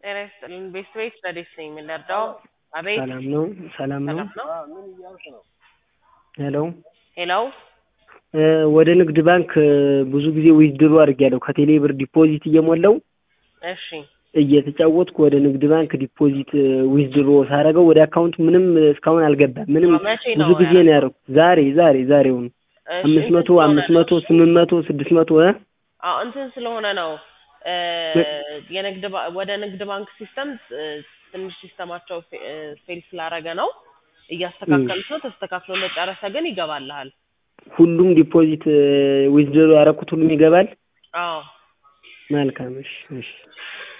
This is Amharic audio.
ጤና ይስጥልን። ቤት ቤት ረዴት ነኝ የምንረዳው? አቤት ሰላም ነው ሰላም ነው። ሰላም ነው። ሄሎ ሄሎ እ ወደ ንግድ ባንክ እ ብዙ ጊዜ ዊዝድሮ አድርጌያለሁ ከቴሌ ብር ዲፖዚት እየሞላው እሺ እየተጫወትኩ ወደ ንግድ ባንክ ዲፖዚት እ ዊዝድሮ ሳደርገው ወደ አካውንት ምንም እስካሁን አልገባም። ምንም መቼ ብዙ ነው ጊዜ ነው ያደረኩት። ዛሬ ዛሬ ዛሬውን እሺ፣ አምስት እንትን መቶ ስለሆነ አምስት ነው። መቶ ስምንት መቶ ስድስት መቶ እ አዎ እንትን ስለሆነ ነው እ ምን? የንግድ ባ- ወደ ንግድ ባንክ ሲስተም እ ትንሽ ሲስተማቸው ፌ- እ ፌል ስላደረገ ነው እያስተካከሉት ነው። ተስተካክሎ እንደጨረሰ ግን ይገባልሃል። ሁሉም ዲፖዚት ዊዝድሮ ያደረኩት ሁሉም ይገባል። አዎ መልካም እሺ እሺ